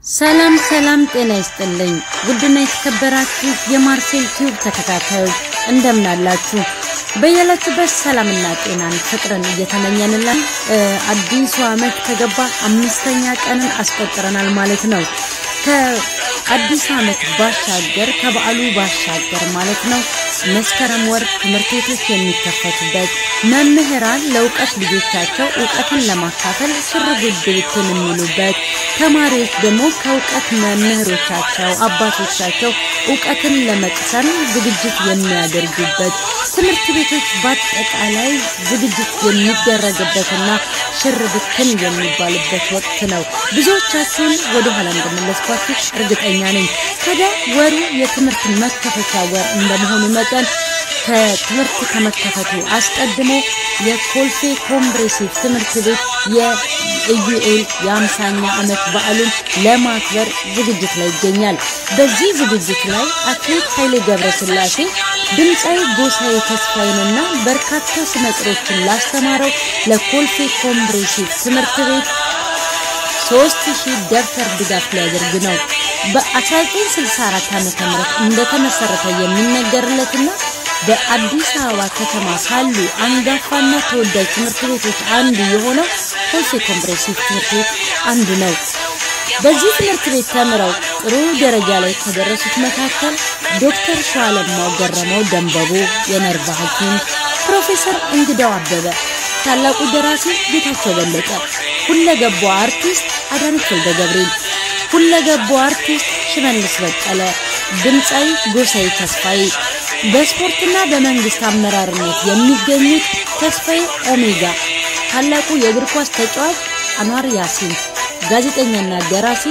ሰላም ሰላም፣ ጤና ይስጥልኝ ውድና የተከበራችሁ የማርሴል ቲዩብ ተከታታዮች እንደምን አላችሁ? በያላችሁበት ሰላምና ጤናን ፍቅርን እየተመኘንላን አዲሱ ዓመት ከገባ አምስተኛ ቀንን አስቆጥረናል ማለት ነው። ከአዲስ ዓመት ባሻገር ከበዓሉ ባሻገር ማለት ነው መስከረም ወር ትምህርት ቤቶች የሚከፈቱበት መምህራን ለእውቀት ልጆቻቸው እውቀትን ለማካፈል ሽር ጉድ ብትን የሚሉበት ተማሪዎች ደግሞ ከእውቀት መምህሮቻቸው አባቶቻቸው እውቀትን ለመቅሰም ዝግጅት የሚያደርጉበት ትምህርት ቤቶች በአጠቃላይ ዝግጅት የሚደረግበትና ሽር ብትን የሚባልበት ወቅት ነው። ብዙዎቻችሁን ወደ ኋላ እንደመለስኳችሁ እርግጠኛ ነኝ። ታዲያ ወሩ የትምህርት መከፈቻ ወር እንደመሆኑ መጠን ከትምህርት ከመከፈቱ አስቀድሞ የኮልፌ ኮምፕሬሲቭ ትምህርት ቤት የኢዩኤል የአምሳኛ ዓመት በዓሉን ለማክበር ዝግጅት ላይ ይገኛል። በዚህ ዝግጅት ላይ አትሌት ኃይሌ ገብረስላሴ ድምፃዊ ጎሳዬ ተስፋዬንና በርካታ ስመጥሮችን ላስተማረው ለኮልፌ ኮምፕሬሲቭ ትምህርት ቤት ሶስት ሺህ ደብተር ድጋፍ ሊያደርግ ነው። በ1964 ዓ.ም እንደተመሰረተ የሚነገርለትና በአዲስ አበባ ከተማ ካሉ አንጋፋና ተወዳጅ ትምህርት ቤቶች አንዱ የሆነው ኮልፌ ኮምፕሬሲቭ ትምህርት ቤት አንዱ ነው። በዚህ ትምህርት ቤት ተምረው ጥሩ ደረጃ ላይ ከደረሱት መካከል ዶክተር ሸዋለማው ገረመው ደንበቦ የነርቭ ሐኪም፣ ፕሮፌሰር እንግዳው አበበ፣ ታላቁ ደራሲ ጌታቸው በለጠ፣ ሁለገቧ አርቲስት አዳነች ወልደ ገብርኤል፣ ሁለገቧ አርቲስት ሽመልስ በቀለ፣ ድምፃዊ ጎሳዬ ተስፋዬ በስፖርትና በመንግስት አመራርነት የሚገኙት ተስፋዬ ኦሜጋ፣ ታላቁ የእግር ኳስ ተጫዋች አንዋር ያሲን፣ ጋዜጠኛና ደራሲ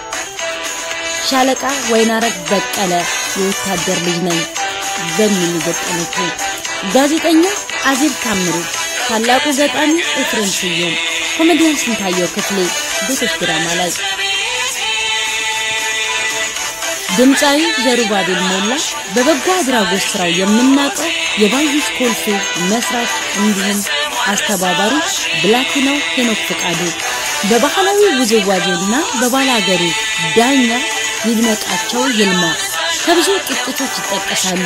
ሻለቃ ወይናረግ በቀለ የወታደር ልጅ ነኝ በሚል ገጠመችው፣ ጋዜጠኛ አዜብ ታምሩ፣ ታላቁ ገጣሚ ኤፍሬም ስዩም፣ ኮሜዲያን ስንታየው ክፍሌ ቤቶች ድራማ ላይ ድምፃዊ ዘሩባቤል ሞላ በበጎ አድራጎት ስራው የምናውቀው የባዩሽ ኮልፌ መስራች እንዲሁም አስተባባሪ ብላኪናው ሄኖክ ፍቃዱ በባህላዊ ውዝዋዜና በባላገሩ ዳኛ ይድነቃቸው ይልማ ከብዙ ጥቂቶች ይጠቀሳሉ።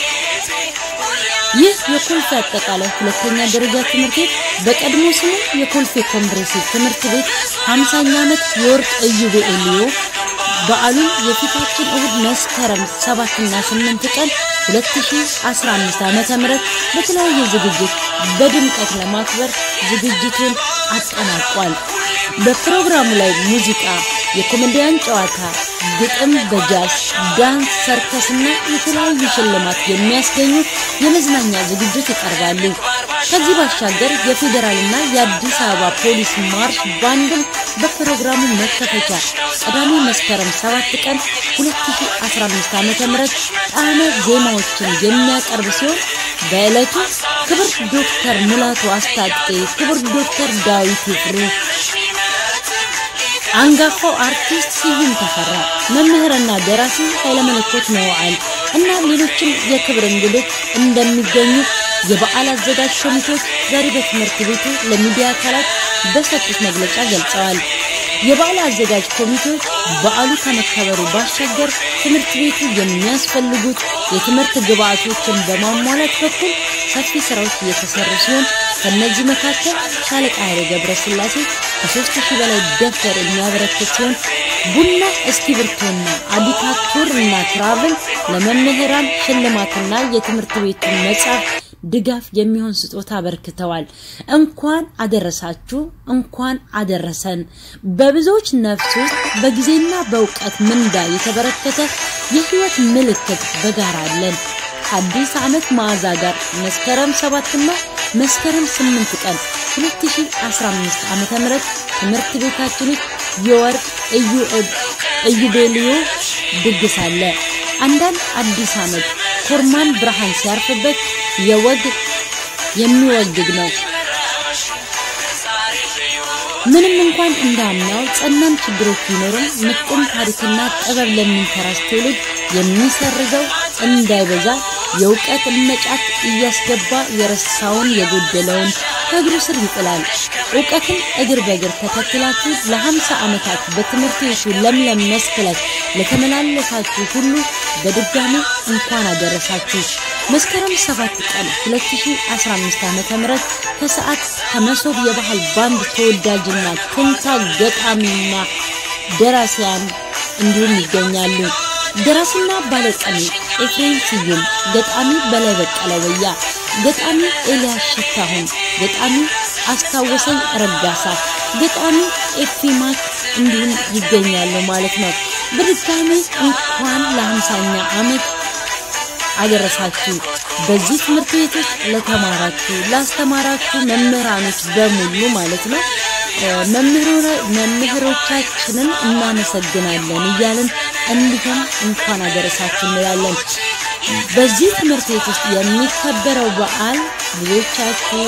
ይህ የኮልፌ አጠቃላይ ሁለተኛ ደረጃ ትምህርት ቤት በቀድሞ ስሙ የኮልፌ ኮምፕሬሲቭ ትምህርት ቤት 50ኛ ዓመት የወርቅ ኢዮቤልዩ በዓሉን የፊታችን እሁድ መስከረም 7 እና 8 ቀን 2015 ዓመተ ምህረት በተለያየ ዝግጅት በድምቀት ለማክበር ዝግጅቱን አጠናቋል። በፕሮግራሙ ላይ ሙዚቃ፣ የኮሜዲያን ጨዋታ፣ ግጥም በጃዝ ዳንስ፣ ሰርከስና የተለያዩ ሽልማት የሚያስገኙ የመዝናኛ ዝግጅት ይቀርባሉ። ከዚህ ባሻገር የፌዴራልና የአዲስ አበባ ፖሊስ ማርሽ ባንድም በፕሮግራሙ መከፈቻ ቅዳሜ መስከረም 7 ቀን 2015 ዓ.ም ጣዕመ ዜማዎችን የሚያቀርብ ሲሆን በዕለቱ ክብር ዶክተር ሙላቱ አስታጥቄ፣ ክብር ዶክተር ዳዊት ይፍሩ፣ አንጋፋው አርቲስት ስዩም ተፈራ፣ መምህርና ደራሲ ኃይለመለኮት ነዋል እና ሌሎችም የክብር እንግዶች እንደሚገኙ የበዓል አዘጋጅ ኮሚቴዎች ዛሬ በትምህርት ቤቱ ለሚዲያ አካላት በሰጡት መግለጫ ገልጸዋል። የበዓል አዘጋጅ ኮሚቴዎች በዓሉ ከመከበሩ ባሻገር ትምህርት ቤቱ የሚያስፈልጉት የትምህርት ግብዓቶችን በማሟላት በኩል ሰፊ ስራዎች እየተሰሩ ሲሆን ከነዚህ መካከል ሻለቃ ኃይሌ ገብረስላሴ ከሶስት ሺህ በላይ ደብተር የሚያበረክት ሲሆን ቡና፣ እስክሪብቶና አዲካቱር እና ትራቭል ለመምህራን ሽልማትና የትምህርት ቤቱን መጽሐፍ ድጋፍ የሚሆን ስጦታ አበርክተዋል። እንኳን አደረሳችሁ፣ እንኳን አደረሰን። በብዙዎች ነፍስ ውስጥ በጊዜና በእውቀት ምንዳ የተበረከተ የህይወት ምልክት በጋራ አለን። ከአዲስ ዓመት መዓዛ ጋር መስከረም 7 እና መስከረም 8 ቀን 2015 ዓመተ ምህረት ትምህርት ቤታችን ውስጥ የወርቅ ኢዮቤልዩ ድግስ አለ። አንዳንድ አዲስ ዓመት ኮርማን ብርሃን ሲያርፍበት የወግ የሚወግግ ነው። ምንም እንኳን እንዳምናው ጸናም ችግሮች ቢኖርም ምጥን ታሪክና ጥበብ ለሚንተራስ ትውልድ የሚሰርዘው እንዳይበዛ የእውቀት መጫት እያስገባ የረሳውን የጎደለውን ከእግሩ ስር ይጥላል። እውቀትን እግር በእግር ተከትላችሁ ለሀምሳ ዓመታት በትምህርት ቤቱ ለምለም መስክ ላይ ለተመላለሳችሁ ሁሉ በድጋሚ እንኳን አደረሳችሁ። መስከረም 7 ቀን 2015 ዓ.ም ከሰዓት ከመሶብ የባህል ባንድ ተወዳጅና ትንታ ገጣሚና ደራሲያን እንዲሁም ይገኛሉ። ደራሲና ባለቀኔ ኤፍሬም ስዩም፣ ገጣሚ በላይ በቀለ ወያ፣ ገጣሚ ኤልያስ ሽታሁን፣ ገጣሚ አስታወሰኝ ረጋሳ፣ ገጣሚ ኤፊማክ እንዲሁም ይገኛሉ ማለት ነው። በድጋሚ እንኳን ለሀምሳኛ ዓመት አደረሳችሁ። በዚህ ትምህርት ቤት ውስጥ ለተማራችሁ ላስተማራችሁ መምህራኖች በሙሉ ማለት ነው መምህሮቻችንን እናመሰግናለን እያልን እንዲሁም እንኳን አደረሳችሁ እንላለን። በዚህ ትምህርት ቤት ውስጥ የሚከበረው በዓል ብዙዎቻችሁ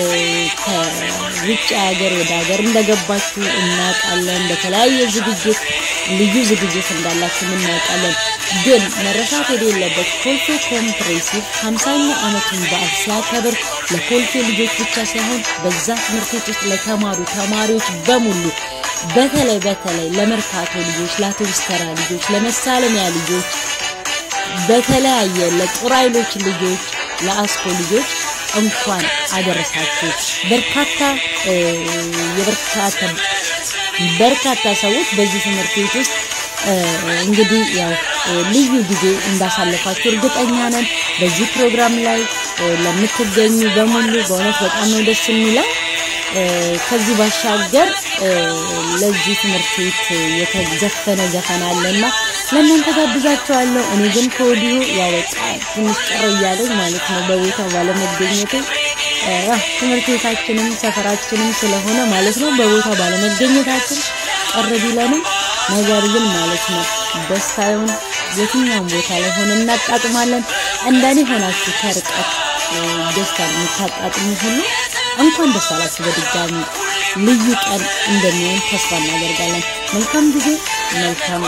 ከውጭ ሀገር ወደ ሀገር እንደገባችሁ እናውቃለን። በተለያየ ዝግጅት ልዩ ዝግጅት እንዳላችሁ እናውቃለን። ግን መረሳት የሌለበት ኮልፌ ኮምፕሬሲቭ ሀምሳኛ ዓመቱን በዓል ሲያከብር ለኮልፌ ልጆች ብቻ ሳይሆን በዛ ትምህርት ቤት ውስጥ ለተማሩ ተማሪዎች በሙሉ በተለይ በተለይ ለመርካቶ ልጆች፣ ለአውቶቡስ ተራ ልጆች፣ ለመሳለሚያ ልጆች በተለያየ ለጦር ኃይሎች ልጆች፣ ለአስኮ ልጆች እንኳን አደረሳችሁ። በርካታ የበርካታ በርካታ ሰዎች በዚህ ትምህርት ቤት ውስጥ እንግዲህ ያው ልዩ ጊዜ እንዳሳለፋችሁ እርግጠኛ ነን። በዚህ ፕሮግራም ላይ ለምትገኙ በሙሉ በእውነት በጣም ነው ደስ የሚለው። ከዚህ ባሻገር ለዚህ ትምህርት ቤት የተዘፈነ ዘፈን አለና ለእናንተ ጋብዛችኋለሁ። እኔ ግን ከወዲሁ ያው በቃ ትንሽ ቀረ እያለኝ ማለት ነው በቦታው ባለመገኘቴ ትምህርት ቤታችንም ሰፈራችንም ስለሆነ ማለት ነው በቦታው ባለመገኘታችን ቀረ ቢለንም ነገር ግን ማለት ነው ደስታውን የትኛውም ቦታ ላይ ሆነ እናጣጥማለን። እንደኔ ሆናችሁ ከርቀት ደስታ የምታጣጥሙ ሁሉ እንኳን ደስ አላችሁ። በድጋሚ ልዩ ቀን እንደሚሆን ተስፋ እናደርጋለን። መልካም ጊዜ፣ መልካም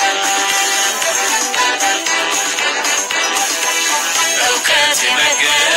እውቀት የነገር